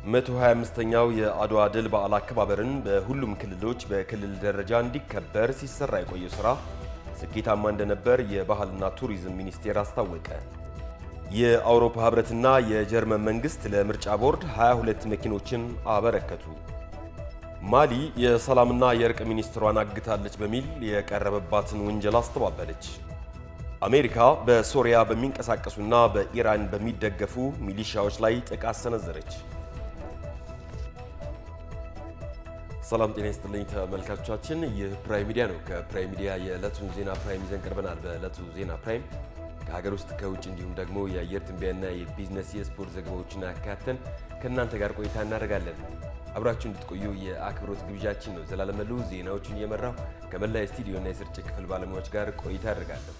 125ኛው የአድዋ ድል በዓል አከባበርን በሁሉም ክልሎች በክልል ደረጃ እንዲከበር ሲሰራ የቆየው ሥራ ስኬታማ እንደነበር የባህልና ቱሪዝም ሚኒስቴር አስታወቀ። የአውሮፓ ሕብረትና የጀርመን መንግሥት ለምርጫ ቦርድ 22 መኪኖችን አበረከቱ። ማሊ የሰላምና የእርቅ ሚኒስትሯን አግታለች በሚል የቀረበባትን ውንጀላ አስተባበለች። አሜሪካ በሶሪያ በሚንቀሳቀሱና በኢራን በሚደገፉ ሚሊሻዎች ላይ ጥቃት ሰነዘረች። ሰላም ጤና ይስጥልኝ ተመልካቾቻችን፣ ይህ ፕራይም ሚዲያ ነው። ከፕራይም ሚዲያ የዕለቱን ዜና ፕራይም ይዘን ቀርበናል። በዕለቱ ዜና ፕራይም ከሀገር ውስጥ ከውጭ እንዲሁም ደግሞ የአየር ትንበያና የቢዝነስ የስፖርት ዘገባዎችን አካተን ከእናንተ ጋር ቆይታ እናደርጋለን። አብራችሁ እንድትቆዩ የአክብሮት ግብዣችን ነው። ዘላለመሉ ዜናዎቹን እየመራው ከመላ የስቱዲዮና የስርጭት ክፍል ባለሙያዎች ጋር ቆይታ አደርጋለሁ።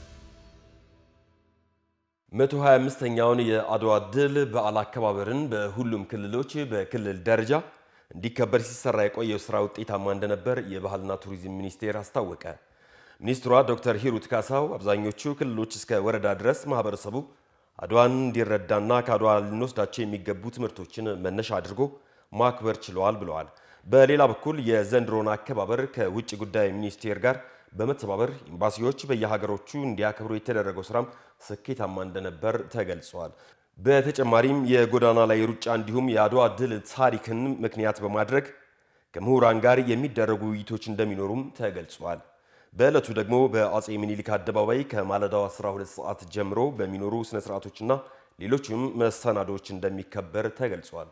125ኛውን የአድዋ ድል በዓል አከባበርን በሁሉም ክልሎች በክልል ደረጃ እንዲከበር ሲሰራ የቆየው ስራ ውጤታማ እንደነበር የባህልና ቱሪዝም ሚኒስቴር አስታወቀ። ሚኒስትሯ ዶክተር ሂሩት ካሳው አብዛኞቹ ክልሎች እስከ ወረዳ ድረስ ማህበረሰቡ አድዋን እንዲረዳና ከአድዋ ልንወስዳቸው የሚገቡ ትምህርቶችን መነሻ አድርጎ ማክበር ችለዋል ብለዋል። በሌላ በኩል የዘንድሮን አከባበር ከውጭ ጉዳይ ሚኒስቴር ጋር በመተባበር ኤምባሲዎች በየሀገሮቹ እንዲያከብሩ የተደረገው ስራም ስኬታማ እንደነበር ተገልጿል። በተጨማሪም የጎዳና ላይ ሩጫ እንዲሁም የአድዋ ድል ታሪክን ምክንያት በማድረግ ከምሁራን ጋር የሚደረጉ ውይይቶች እንደሚኖሩም ተገልጿል። በዕለቱ ደግሞ በአጼ ምኒልክ አደባባይ ከማለዳው 12 ሰዓት ጀምሮ በሚኖሩ ስነ ስርዓቶችና ሌሎችም መሰናዶዎች እንደሚከበር ተገልጿል።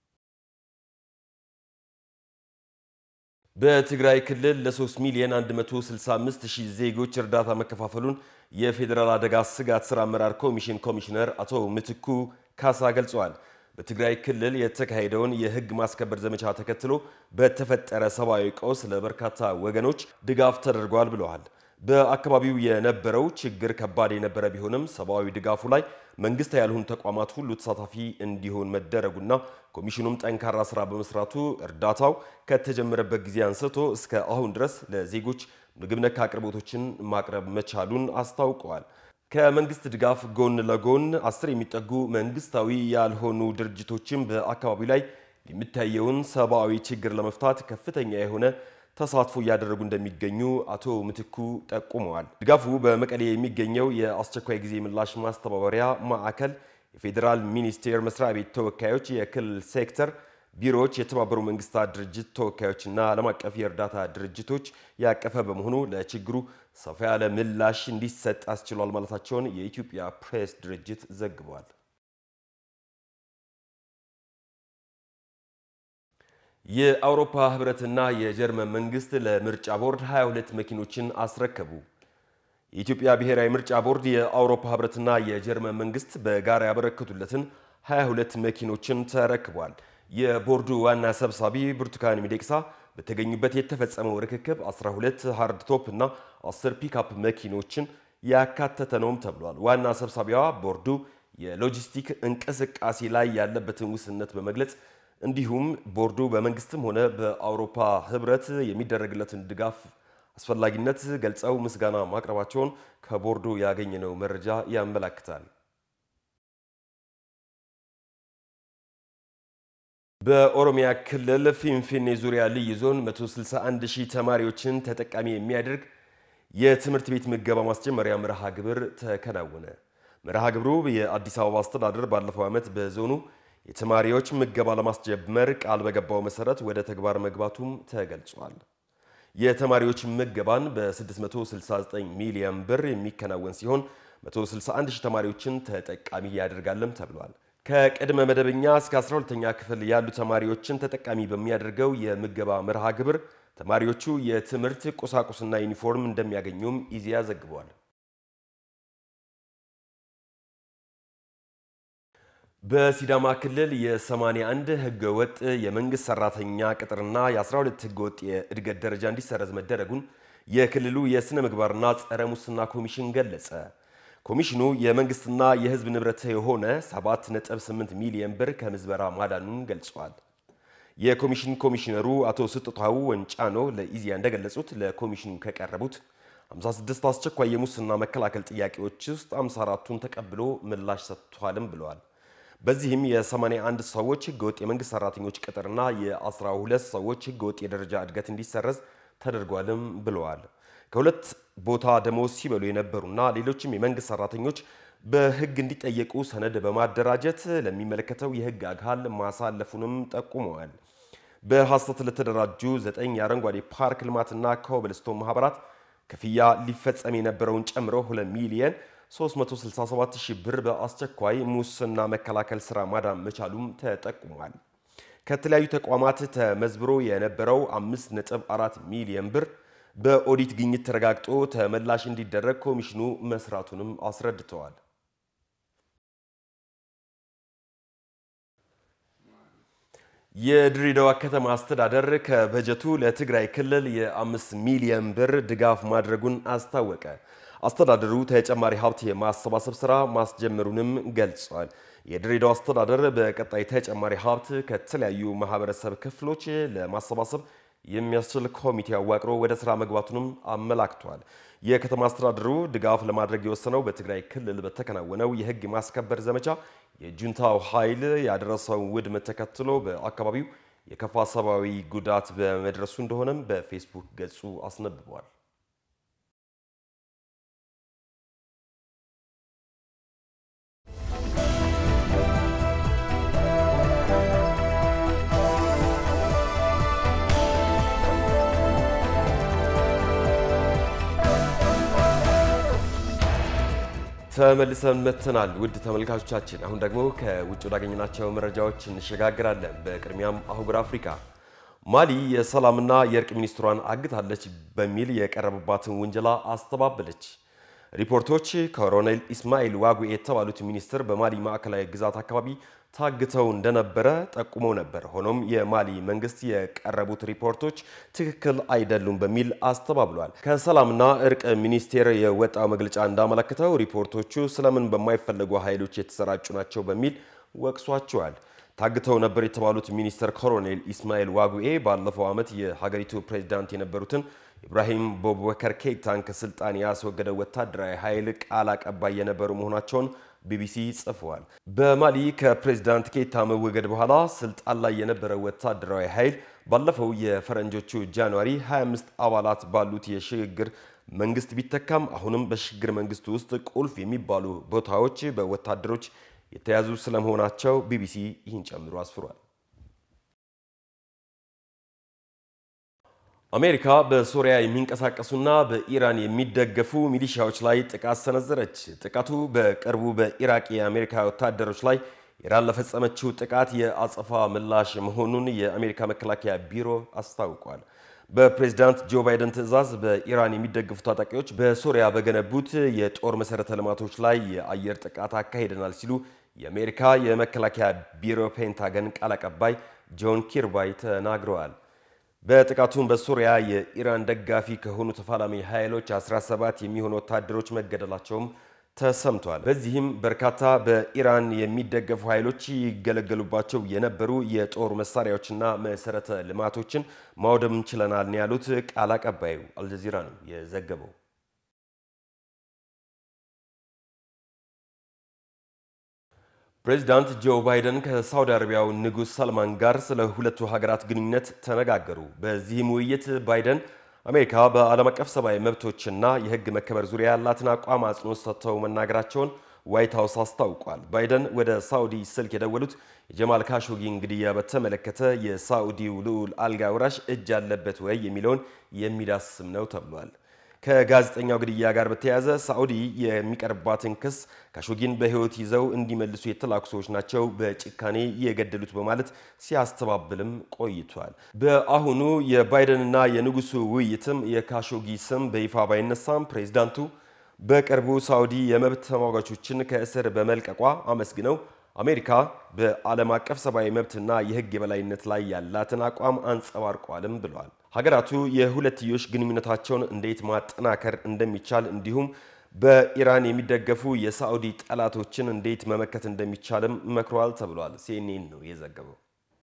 በትግራይ ክልል ለ3 ሚሊዮን 165 ሺህ ዜጎች እርዳታ መከፋፈሉን የፌዴራል አደጋ ስጋት ስራ አመራር ኮሚሽን ኮሚሽነር አቶ ምትኩ ካሳ ገልጸዋል። በትግራይ ክልል የተካሄደውን የሕግ ማስከበር ዘመቻ ተከትሎ በተፈጠረ ሰብአዊ ቀውስ ለበርካታ ወገኖች ድጋፍ ተደርጓል ብለዋል። በአካባቢው የነበረው ችግር ከባድ የነበረ ቢሆንም ሰብአዊ ድጋፉ ላይ መንግስት ያልሆኑ ተቋማት ሁሉ ተሳታፊ እንዲሆን መደረጉና ኮሚሽኑም ጠንካራ ስራ በመስራቱ እርዳታው ከተጀመረበት ጊዜ አንስቶ እስከ አሁን ድረስ ለዜጎች ምግብ ነክ አቅርቦቶችን ማቅረብ መቻሉን አስታውቀዋል። ከመንግስት ድጋፍ ጎን ለጎን አስር የሚጠጉ መንግስታዊ ያልሆኑ ድርጅቶችም በአካባቢው ላይ የሚታየውን ሰብአዊ ችግር ለመፍታት ከፍተኛ የሆነ ተሳትፎ እያደረጉ እንደሚገኙ አቶ ምትኩ ጠቁመዋል። ድጋፉ በመቀሌ የሚገኘው የአስቸኳይ ጊዜ ምላሽ ማስተባበሪያ ማዕከል፣ የፌዴራል ሚኒስቴር መስሪያ ቤት ተወካዮች፣ የክልል ሴክተር ቢሮዎች፣ የተባበሩ መንግስታት ድርጅት ተወካዮችና ዓለም አቀፍ የእርዳታ ድርጅቶች ያቀፈ በመሆኑ ለችግሩ ሰፋ ያለ ምላሽ እንዲሰጥ አስችሏል ማለታቸውን የኢትዮጵያ ፕሬስ ድርጅት ዘግቧል። የአውሮፓ ህብረትና የጀርመን መንግስት ለምርጫ ቦርድ 22 መኪኖችን አስረከቡ። የኢትዮጵያ ብሔራዊ ምርጫ ቦርድ የአውሮፓ ህብረትና የጀርመን መንግስት በጋራ ያበረከቱለትን 22 መኪኖችን ተረክቧል። የቦርዱ ዋና ሰብሳቢ ብርቱካን ሚደቅሳ በተገኙበት የተፈጸመው ርክክብ 12 ሃርድ ቶፕ እና 10 ፒክአፕ መኪኖችን ያካተተ ነውም ተብሏል። ዋና ሰብሳቢዋ ቦርዱ የሎጂስቲክ እንቅስቃሴ ላይ ያለበትን ውስንነት በመግለጽ እንዲሁም ቦርዱ በመንግስትም ሆነ በአውሮፓ ህብረት የሚደረግለትን ድጋፍ አስፈላጊነት ገልጸው ምስጋና ማቅረባቸውን ከቦርዱ ያገኘነው መረጃ ያመላክታል። በኦሮሚያ ክልል ፊንፊኔ ዙሪያ ልዩ ዞን 161 ሺህ ተማሪዎችን ተጠቃሚ የሚያደርግ የትምህርት ቤት ምገባ ማስጀመሪያ መርሃ ግብር ተከናወነ። መርሃ ግብሩ የአዲስ አበባ አስተዳደር ባለፈው ዓመት በዞኑ የተማሪዎች ምገባ ለማስጀመር ቃል በገባው መሰረት ወደ ተግባር መግባቱም ተገልጿል። የተማሪዎች ምገባን በ669 ሚሊዮን ብር የሚከናወን ሲሆን 161 ሺህ ተማሪዎችን ተጠቃሚ ያደርጋልም ተብሏል። ከቅድመ መደበኛ እስከ 12ኛ ክፍል ያሉ ተማሪዎችን ተጠቃሚ በሚያደርገው የምገባ መርሃ ግብር ተማሪዎቹ የትምህርት ቁሳቁስና ዩኒፎርም እንደሚያገኙም ኢዜአ ዘግቧል። በሲዳማ ክልል የ81 ህገወጥ የመንግስት ሰራተኛ ቅጥርና የ12 ህገወጥ የእድገት ደረጃ እንዲሰረዝ መደረጉን የክልሉ የሥነ ምግባርና ጸረ ሙስና ኮሚሽን ገለጸ። ኮሚሽኑ የመንግስትና የህዝብ ንብረት የሆነ 7.8 ሚሊዮን ብር ከምዝበራ ማዳኑን ገልጿል። የኮሚሽን ኮሚሽነሩ አቶ ስጦታው ወንጫኖ ለኢዜአ እንደገለጹት ለኮሚሽኑ ከቀረቡት 56 አስቸኳይ የሙስና መከላከል ጥያቄዎች ውስጥ 54ቱን ተቀብሎ ምላሽ ሰጥቷልም ብለዋል። በዚህም የ81 ሰዎች ህገወጥ የመንግስት ሰራተኞች ቅጥርና የ12 ሰዎች ህገወጥ የደረጃ እድገት እንዲሰረዝ ተደርጓልም ብለዋል። ከሁለት ቦታ ደሞዝ ሲበሉ የነበሩና ሌሎችም የመንግስት ሰራተኞች በህግ እንዲጠየቁ ሰነድ በማደራጀት ለሚመለከተው የህግ አካል ማሳለፉንም ጠቁመዋል። በሐሰት ለተደራጁ ዘጠኝ የአረንጓዴ ፓርክ ልማትና ኮብልስቶን ማህበራት ክፍያ ሊፈጸም የነበረውን ጨምሮ 2 ሚሊየን 367 ሺህ ብር በአስቸኳይ ሙስና መከላከል ስራ ማዳን መቻሉም ተጠቁሟል። ከተለያዩ ተቋማት ተመዝብሮ የነበረው 5.4 ሚሊዮን ብር በኦዲት ግኝት ተረጋግጦ ተመላሽ እንዲደረግ ኮሚሽኑ መስራቱንም አስረድተዋል። የድሬዳዋ ከተማ አስተዳደር ከበጀቱ ለትግራይ ክልል የአምስት ሚሊዮን ብር ድጋፍ ማድረጉን አስታወቀ። አስተዳደሩ ተጨማሪ ሀብት የማሰባሰብ ስራ ማስጀመሩንም ገልጿል። የድሬዳዋ አስተዳደር በቀጣይ ተጨማሪ ሀብት ከተለያዩ ማህበረሰብ ክፍሎች ለማሰባሰብ የሚያስችል ኮሚቴ አዋቅሮ ወደ ስራ መግባቱንም አመላክቷል። የከተማ አስተዳደሩ ድጋፍ ለማድረግ የወሰነው በትግራይ ክልል በተከናወነው የህግ ማስከበር ዘመቻ የጁንታው ኃይል ያደረሰውን ውድመት ተከትሎ በአካባቢው የከፋ ሰብአዊ ጉዳት በመድረሱ እንደሆነም በፌስቡክ ገጹ አስነብቧል። ተመልሰን መጥተናል። ውድ ተመልካቾቻችን፣ አሁን ደግሞ ከውጭ ወዳገኘናቸው መረጃዎች እንሸጋግራለን። በቅድሚያም አህጉር አፍሪካ ማሊ የሰላምና የእርቅ ሚኒስትሯን አግታለች በሚል የቀረበባትን ውንጀላ አስተባበለች። ሪፖርቶች ኮሎኔል ኢስማኤል ዋጉኤ የተባሉት ሚኒስትር በማሊ ማዕከላዊ ግዛት አካባቢ ታግተው እንደነበረ ጠቁመው ነበር። ሆኖም የማሊ መንግስት የቀረቡት ሪፖርቶች ትክክል አይደሉም በሚል አስተባብሏል። ከሰላምና እርቅ ሚኒስቴር የወጣው መግለጫ እንዳመለከተው ሪፖርቶቹ ስለምን በማይፈለጉ ኃይሎች የተሰራጩ ናቸው በሚል ወቅሷቸዋል። ታግተው ነበር የተባሉት ሚኒስትር ኮሎኔል ኢስማኤል ዋጉኤ ባለፈው ዓመት የሀገሪቱ ፕሬዚዳንት የነበሩትን ኢብራሂም ቦቡከር ኬይታን ከስልጣን ያስወገደው ወታደራዊ ኃይል ቃል አቀባይ የነበሩ መሆናቸውን ቢቢሲ ጽፈዋል። በማሊ ከፕሬዚዳንት ኬይታ መወገድ በኋላ ስልጣን ላይ የነበረው ወታደራዊ ኃይል ባለፈው የፈረንጆቹ ጃንዋሪ 25 አባላት ባሉት የሽግግር መንግስት ቢተካም አሁንም በሽግግር መንግስቱ ውስጥ ቁልፍ የሚባሉ ቦታዎች በወታደሮች የተያዙ ስለመሆናቸው ቢቢሲ ይህን ጨምሮ አስፍሯል። አሜሪካ በሶሪያ የሚንቀሳቀሱና በኢራን የሚደገፉ ሚሊሻዎች ላይ ጥቃት ሰነዘረች። ጥቃቱ በቅርቡ በኢራቅ የአሜሪካ ወታደሮች ላይ ኢራን ለፈጸመችው ጥቃት የአጸፋ ምላሽ መሆኑን የአሜሪካ መከላከያ ቢሮ አስታውቋል። በፕሬዝዳንት ጆ ባይደን ትዕዛዝ በኢራን የሚደገፉ ታጣቂዎች በሶሪያ በገነቡት የጦር መሠረተ ልማቶች ላይ የአየር ጥቃት አካሂደናል ሲሉ የአሜሪካ የመከላከያ ቢሮ ፔንታገን ቃል አቀባይ ጆን ኪርባይ ተናግረዋል። በጥቃቱም በሶሪያ የኢራን ደጋፊ ከሆኑ ተፋላሚ ኃይሎች 17 የሚሆኑ ወታደሮች መገደላቸውም ተሰምቷል። በዚህም በርካታ በኢራን የሚደገፉ ኃይሎች ይገለገሉባቸው የነበሩ የጦር መሳሪያዎችና መሰረተ ልማቶችን ማውደም ችለናል ነው ያሉት ቃል አቀባዩ። አልጀዚራ ነው የዘገበው። ፕሬዚዳንት ጆ ባይደን ከሳውዲ አረቢያው ንጉሥ ሰልማን ጋር ስለ ሁለቱ ሀገራት ግንኙነት ተነጋገሩ። በዚህም ውይይት ባይደን አሜሪካ በዓለም አቀፍ ሰብአዊ መብቶችና የሕግ መከበር ዙሪያ ያላትን አቋም አጽንኦት ሰጥተው መናገራቸውን ዋይት ሀውስ አስታውቋል። ባይደን ወደ ሳዑዲ ስልክ የደወሉት የጀማል ካሾጊን ግድያ በተመለከተ የሳዑዲው ልዑል አልጋ ወራሽ እጅ አለበት ወይ የሚለውን የሚዳስም ነው ተብሏል። ከጋዜጠኛው ግድያ ጋር በተያያዘ ሳዑዲ የሚቀርባትን ክስ ካሾጊን በሕይወት ይዘው እንዲመልሱ የተላኩ ሰዎች ናቸው በጭካኔ የገደሉት በማለት ሲያስተባብልም ቆይቷል። በአሁኑ የባይደንና የንጉሱ ውይይትም የካሾጊ ስም በይፋ ባይነሳም ፕሬዚዳንቱ በቅርቡ ሳዑዲ የመብት ተሟጋቾችን ከእስር በመልቀቋ አመስግነው አሜሪካ በዓለም አቀፍ ሰብአዊ መብትና የሕግ የበላይነት ላይ ያላትን አቋም አንጸባርቋልም ብለዋል። ሀገራቱ የሁለትዮሽ ግንኙነታቸውን እንዴት ማጠናከር እንደሚቻል እንዲሁም በኢራን የሚደገፉ የሳዑዲ ጠላቶችን እንዴት መመከት እንደሚቻልም መክረዋል ተብሏል። ሲኤንኤን ነው የዘገበው።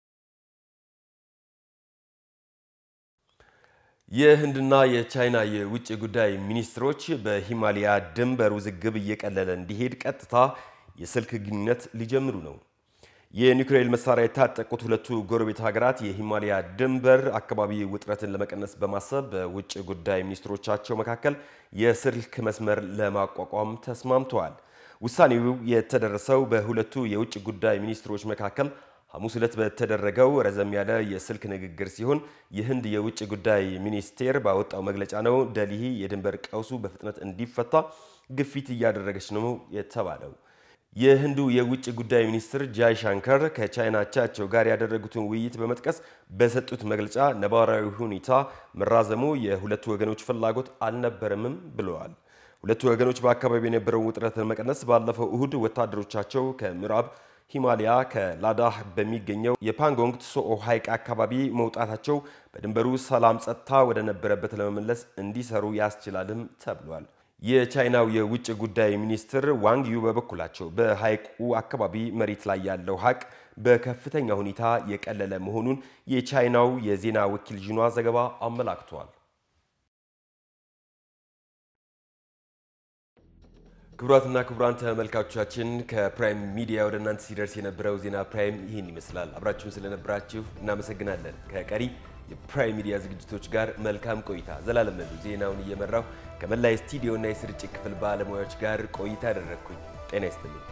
የህንድና የቻይና የውጭ ጉዳይ ሚኒስትሮች በሂማሊያ ድንበር ውዝግብ እየቀለለ እንዲሄድ ቀጥታ የስልክ ግንኙነት ሊጀምሩ ነው። የኒውክሌር መሳሪያ የታጠቁት ሁለቱ ጎረቤት ሀገራት የሂማሊያ ድንበር አካባቢ ውጥረትን ለመቀነስ በማሰብ በውጭ ጉዳይ ሚኒስትሮቻቸው መካከል የስልክ መስመር ለማቋቋም ተስማምተዋል። ውሳኔው የተደረሰው በሁለቱ የውጭ ጉዳይ ሚኒስትሮች መካከል ሐሙስ ዕለት በተደረገው ረዘም ያለ የስልክ ንግግር ሲሆን የህንድ የውጭ ጉዳይ ሚኒስቴር ባወጣው መግለጫ ነው። ደልሂ የድንበር ቀውሱ በፍጥነት እንዲፈታ ግፊት እያደረገች ነው የተባለው። የህንዱ የውጭ ጉዳይ ሚኒስትር ጃይ ሻንከር ከቻይና አቻቸው ጋር ያደረጉትን ውይይት በመጥቀስ በሰጡት መግለጫ ነባራዊ ሁኔታ መራዘሙ የሁለቱ ወገኖች ፍላጎት አልነበረምም ብለዋል። ሁለቱ ወገኖች በአካባቢው የነበረውን ውጥረት ለመቀነስ ባለፈው እሁድ ወታደሮቻቸው ከምዕራብ ሂማሊያ ከላዳህ በሚገኘው የፓንጎንግ ትሶኦ ሐይቅ አካባቢ መውጣታቸው በድንበሩ ሰላም ጸጥታ ወደ ነበረበት ለመመለስ እንዲሰሩ ያስችላልም ተብሏል። የቻይናው የውጭ ጉዳይ ሚኒስትር ዋንግ ዩ በበኩላቸው በሐይቁ አካባቢ መሬት ላይ ያለው ሀቅ በከፍተኛ ሁኔታ የቀለለ መሆኑን የቻይናው የዜና ወኪል ዥኗ ዘገባ አመላክቷል። ክቡራትና ክቡራን ተመልካቾቻችን ከፕራይም ሚዲያ ወደ እናንተ ሲደርስ የነበረው ዜና ፕራይም ይህን ይመስላል። አብራችሁን ስለነበራችሁ እናመሰግናለን። ከቀሪ የፕራይም ሚዲያ ዝግጅቶች ጋር መልካም ቆይታ። ዘላለም ነዱ ዜናውን እየመራው ከመላይ ስቱዲዮና የስርጭት ክፍል ባለሙያዎች ጋር ቆይታ ያደረግኩኝ። ጤና ይስጥልኝ።